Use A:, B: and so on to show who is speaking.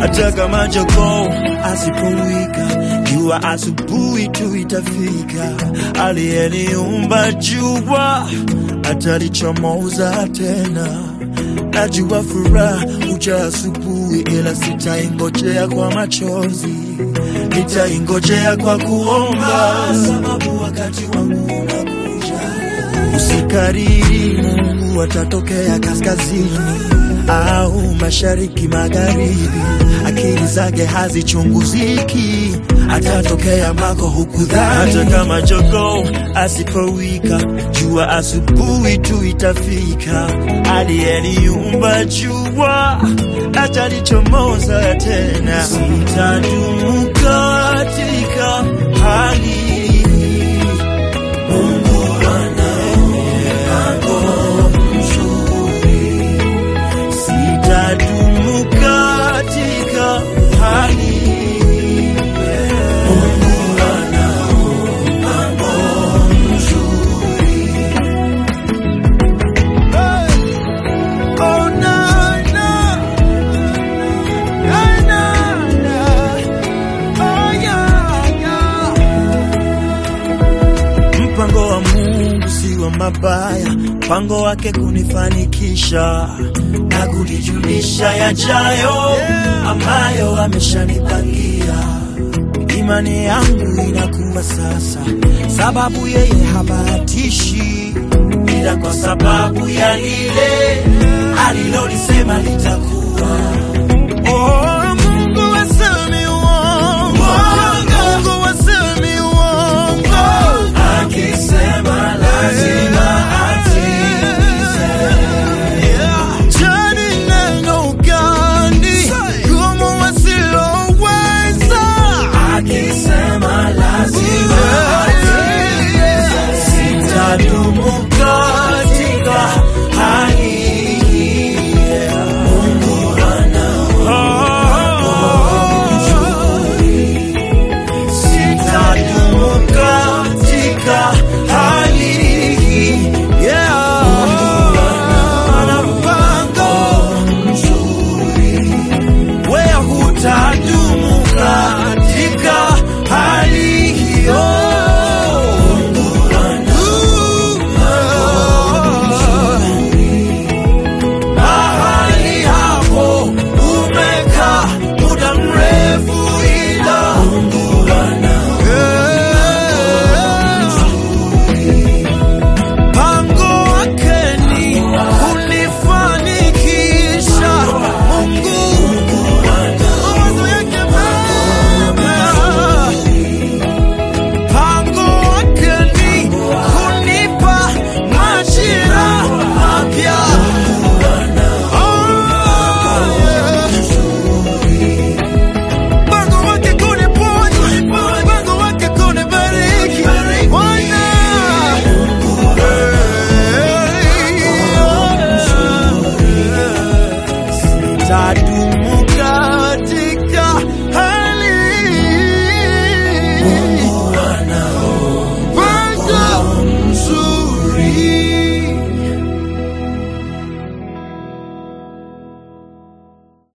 A: hata kama jogoo asipowika, jua asubuhi tu itafika. Aliyeniumba jua atalichomoza tena. Najua furaha huja asubuhi, ila sitaingojea kwa machozi, nitaingojea kwa kuomba, sababu wakati wangu unakuja. Usikariri, Mungu atatokea kaskazini au mashariki, magharibi. Akili zake hazichunguziki, atatokea mako hukudhani. Hata kama jogoo asipowika, jua asubuhi tu itafika. Aliyeniumba jua atalichomoza tena. Sitadumu katika hali hii. Mungu ana mpango mzuri, sitadumu katika hali hii. Mungu ana mpango mzuri. Oh, na, na. Na, na, na. Oh, yeah, yeah. Mpango wa Mungu si wa mabaya, mpango wake kunifanikisha na kunijulisha yajayo ambayo ameshanipangia. Imani yangu inakuwa sasa, sababu yeye habahatishi, ila kwa sababu ya lile alilolisema litakuwa.